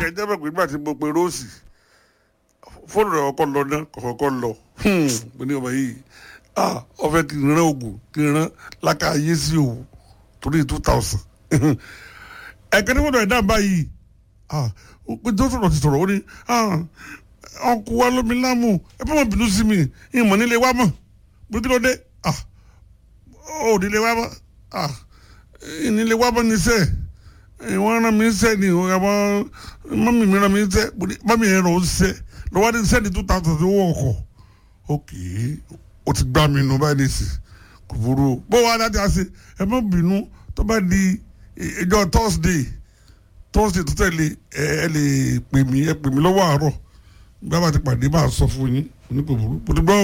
jẹjẹ bẹ pé nígbà tí mo pe róòsì fóònù rẹ ọkọ lọ náà kọkọ lọ mo ní ọmọ yìí ah ọfẹ kì í rán oògùn kì í rán lákà ayé sí òwò torí two thousand ẹ̀kẹ́ ní fóònù ẹ̀ dáhùn báyìí ah ó pé tó sọ̀rọ̀ ti sọ̀rọ̀ ó ní ah ọkọ̀ wa lómi lámù ẹ bá wọn bínú sí mi ìmọ̀ nílé wa mọ̀ bí kí ló dé ah ó nílé wa mọ̀ ah nílé wa mọ̀ ní sẹ́ẹ̀ wọ́n rán mi sẹ́ ni àwọn mọ́mí mi rán mi sẹ́ mọ́mí yẹn rán o sẹ́ lọ́wọ́ ní sẹ́ni two thousand tó wọ̀ ọkọ̀ ok o ti gbá mi nù báyìí nìsí kò burú o bó wàá dájú àṣẹ ẹ má bínú tó bá di ìjọ thursday thursday tó tẹ̀lé ẹ ẹ lè pè mí ẹ pè mí lọ́wọ́ àárọ̀ bí a bá ti pàdé bá a sọ fún yín oníkò burú bó ti gbọ́.